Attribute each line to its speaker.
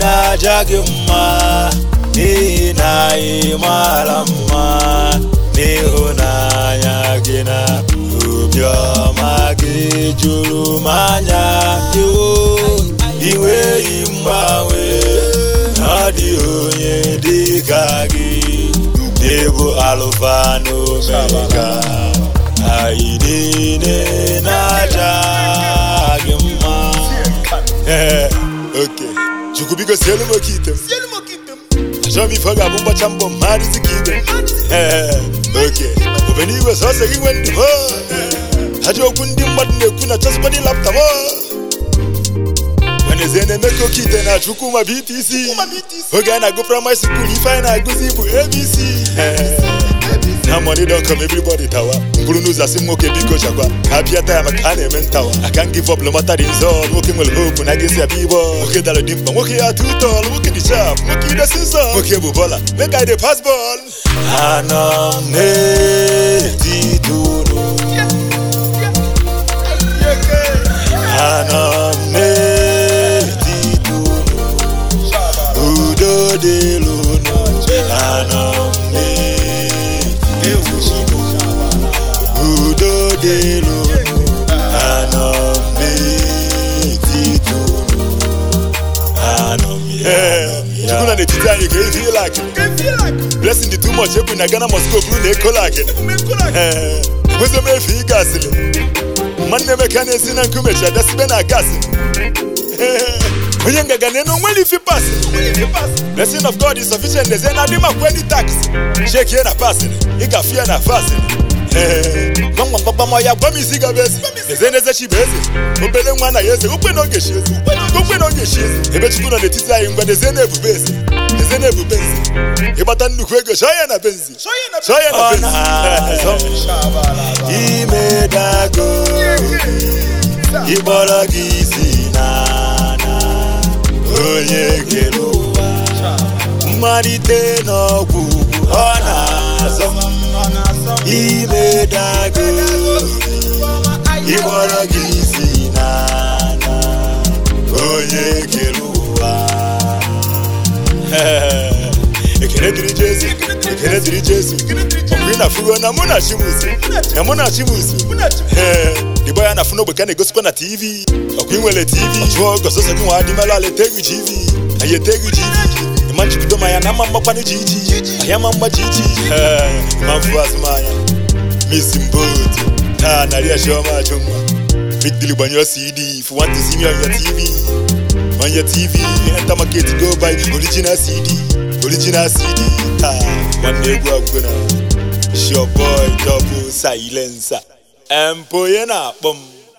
Speaker 1: na-aja gị mma n'ihi na ị mara mma n'ịhụnanya gị na obiọma gị juru m anya iwo inweghị mgbanwe ọ dị onye dị ka gị n'ịbụ alụfa na omega anyị niile na-aja gị mma Ee, oke chukwu biko sielu m oke ite m achọrọ m ife ọ ga-abụ mgbacha mbọ mmadụ dị ka ibe m Ee, oke obenigwe sọsọ gị nwe ndụ m ajọ okwu ndị mmadụ na-ekwu na chọsịkwadị lapta m Wenezie na-eme ka oke ite na chukwu ma BTC oge a na-agụ praịmarị skul ife anyị na-agụzi bụ ABC na money don come everybody tawa buru n'ụzọ asị nwoke biko chakwa ka bịa taa maka a na-eme ntawa aka give up lọmata dị nzọ nwoke nwere hope na gesi abịa ibo nwoke dara dị mkpa nwoke ya atụ ụtọ nwoke dị sharp nwoke idesi nsọ nwoke bụ bọla make I dey pass ball anọ m n'etiti unu anọ m n'etiti unu udo dịrị unu anọ m n'etiti unu udo dịrị unu anọ m n'etiti unu anọ m ya chukwu na n'etiti anyị ka efi ịla akị blessing dị too much ekwu na Ghana Moscow bụrụ na ekola akị enwezi m efe ị gasịrị nwanne Emeka na-esi na nkume chi abịasibe na gasị onye ngaga na-enu nwere ifi pas blessing of God is sufficient eze na adị makwa any tax shekie na pasịrị ị gafe ya na fasịrị gwamgwamgbamgbam ya gwa m isi gaba eze eze na eze chi bụ eze obere nwa na ya eze ukwe na oge chi eze ukwe na oge chi eze ebe chukwu nọ n'etiti anyị ngwa eze na-ebube eze eze na-ebube eze ịgbata nnukwu ego chọọ ya na benzi chọọ ya na benzi imedago ịkpọrọ gị isi n'ana onye kere ụwa mmalite n'ọgwụgwụ ọ na-azọ m imedago ịkpọrọ gị isi n'ana onye kere ụwa ekele dịrị Jesu ekele dịrị Jesu ọkwa ị na-afụgo na mụ na chimusi na mụ na chimusi ee igbo ya na-afụ n'ogbe ka na-egosikwa na tv ọkwa ị nwere tv jụọ ọgọ sọsọ gị nwa adịmala ala etegu tv anyị etegu tv ịma njigido ma ya na mma mgbakwanụ ji iji ahịa ma mgba ji iji ee ịma mfu azụmahịa misi mbotu taa narị achiọma ajụ mma big deal gbanyụọ cd if you want to see me on your tv on your tv enter market go buy original cd original cd taa nwanne egwu agwụgo na It's your boy double silencer empo onye na-akpọ m